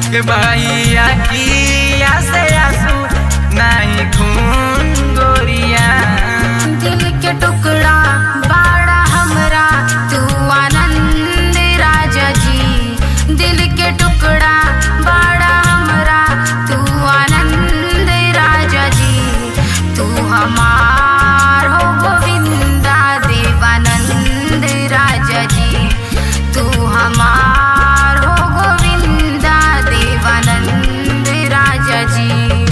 के भैया किया से आंसू नहीं खून गोरिया दिल के टुकड़ा बाड़ा हमरा तू आनंद राजा जी दिल के टुकड़ा बाड़ा हमरा तू आनंद राजा जी तू हमार हो गोविंदा देवानंद राजा जी तू हमार हो गोविंदा देवानंद राजा जी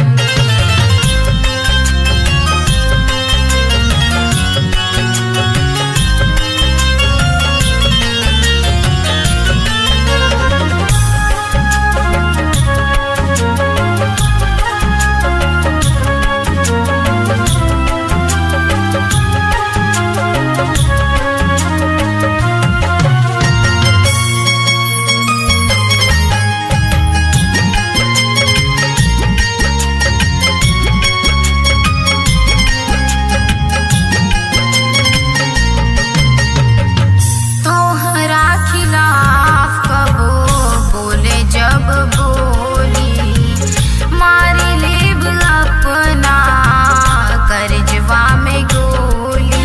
तोहरा खिलाफ कबो बोले जब बोली मारी लेब अपना करजवा में गोली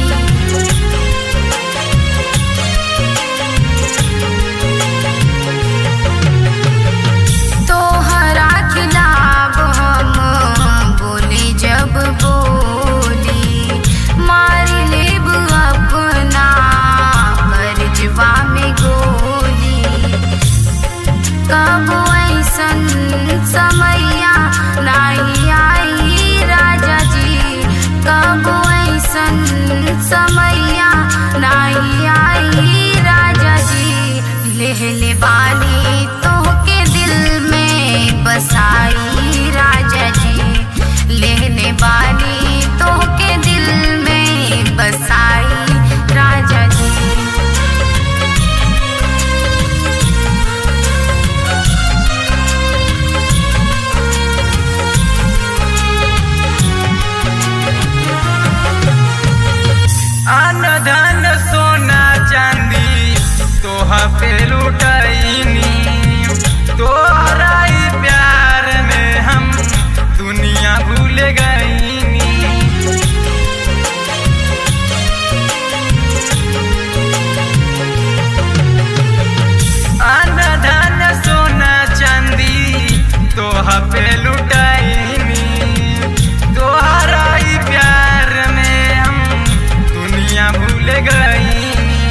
तोहरा खिलाफ हम बोले जब बोली मारी लेब अपना करजवा में गोली कब ऐसन समैया नहीं आई राजा जी कब ऐसन समैया नहीं आई राजा जी लेहले बानी तोहके दिल में बसाई राजा जी लेहले बानी तोहके दिल में बसाई राजा जी अन धन सोना चांदी तोहा पे लुटैनी तोहरा ही प्यार में हम दुनिया भूल गईनी अन धन सोना चांदी तोहा पे लुटैनी तोहरा ही प्यार में हम दुनिया भूल गईनी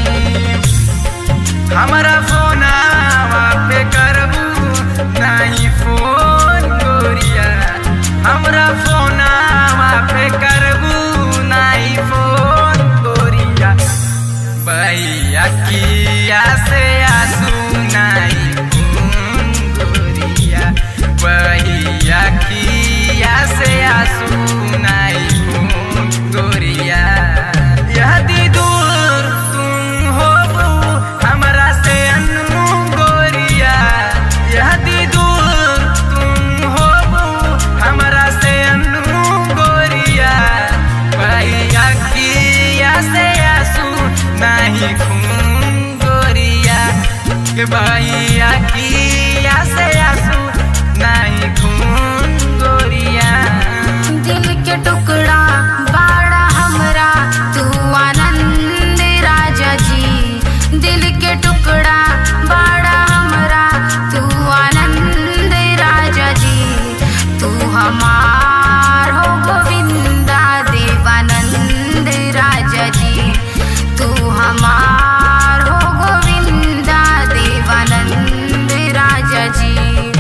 हमारा फोन पे करबू नहीं फोन गोरिया हमरा फोन पे करबू नहीं फोन गोरिया भैया किया से आंसू नहीं खून गोरिया भैया किया से आंसू नहीं खून गोरिया यदि दूर तुम हो हमरा से अनु गोरिया यदि दूर तुम हो हमरा से अनु गोरिया भैया किया से आंसू नहीं खून गोरिया के भैया किया से आंसू नहीं खून गोरिया दिल के टुकड़ा बाड़ा हमरा तू आनंद राजा जी दिल के टुकड़ा बाड़ा हमरा तू आनंद राजा जी तू हमार हो गोविंदा देवानंद राजा जी तू हमार हो गोविंदा देवानंद राजा जी